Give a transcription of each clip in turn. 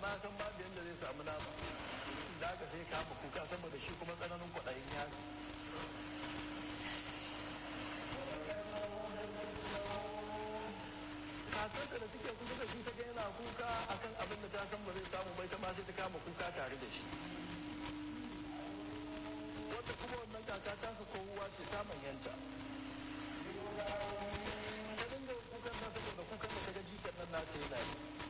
amma san babu yadda zai samu nama da aka sai kama kuka saboda shi kuma tsananin kwaɗayin yaro kakarsa da suke kusa da shi ta ga yana kuka akan abin da ta san ba zai samu bai ta ma sai ta kama kuka tare da shi wata kuma wannan kaka ta ka kowa ce ta manyanta ta dinga kukan na saboda kukan da ta ga jikan nan na ce yana yi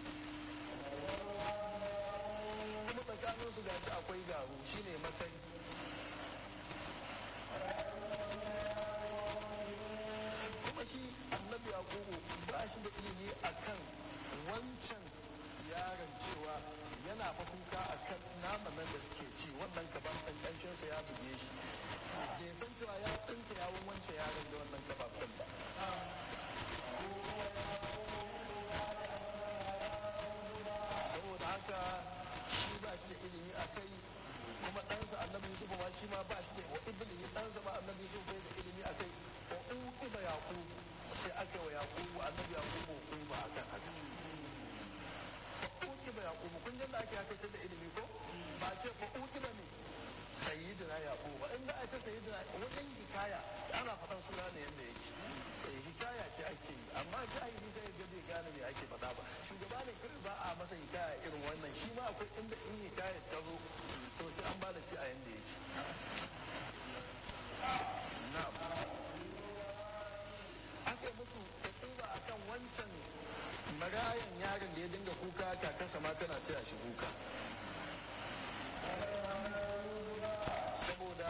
kuma tsakanin su gashi akwai garu shine matsayi kuma shi annabi yakubu ba shi da ilimi akan wancan yaron cewa yana fa kuka akan naman nan da suke ci wannan gaban ɗan sa ya buge shi bai san cewa ya tsinta yawon wancan yaron da wannan gabafin ba saboda haka shi ba shi da ilimi a kai kuma ɗansa annabi yusuf ma shi ma ba shi da wa iblis ɗansa ma annabi yusuf bai da ilimi a kai wa uqiba yaqub sai aka wa yaqub annabi yaqub uqiba akan haka fa uqiba yaqub kun ji da ake haka da ilimi ko ba ce fa uqiba ne sayyidina yaqub ba inda aka sayyidina wajen hikaya ana faɗan suna ne yanda yake eh hikaya ce ake yi amma jahili sai ga bai gane me ake faɗa ba shugaba ne kawai ba a masa hikaya irin wannan shi ma akwai inda in hikaya ta zo to sai an ba da shi a yanda yake na'am aka musu tafiba a kan wancan marayan yaron da ya dinga kuka kakansa ma tana taya shi kuka saboda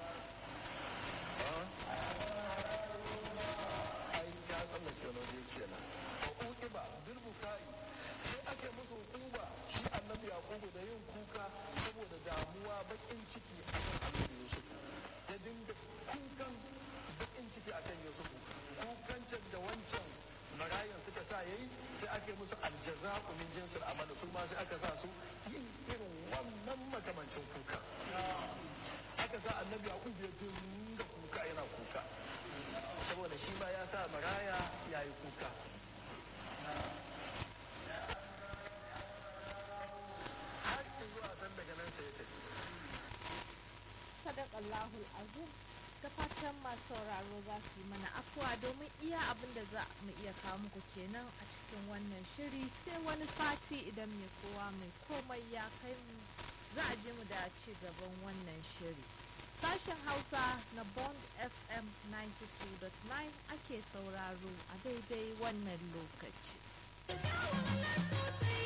ai ya tsallake wani waje kenan wa uqiba bil bukai sai aka musu hukuma shi annabi yaqubu da yin kuka saboda damuwa bakin ciki akan annabi yusuf ya dinga kukan bakin ciki akan yusuf kukancin da wancan marayan suka sa yayi sai aka yi musu aljaza'u min jinsil amal su ma sai aka sa su yin irin wannan makamancin kuka aka sa annabi yaqub ya dinga kuka yana kuka saboda shi ma ya sa maraya ya yi kuka har zuwa san daga nan sai ya tafi sadakallahul azim ta fatan masu sauraro za su yi mana afuwa domin iya abin da za mu iya kawo muku kenan a cikin wannan shiri sai wani sati idan mai kowa mai komai ya kai mu za a je mu da ci gaban wannan shiri sashen hausa na bond fm 92.9 ake sauraro a daidai wannan lokaci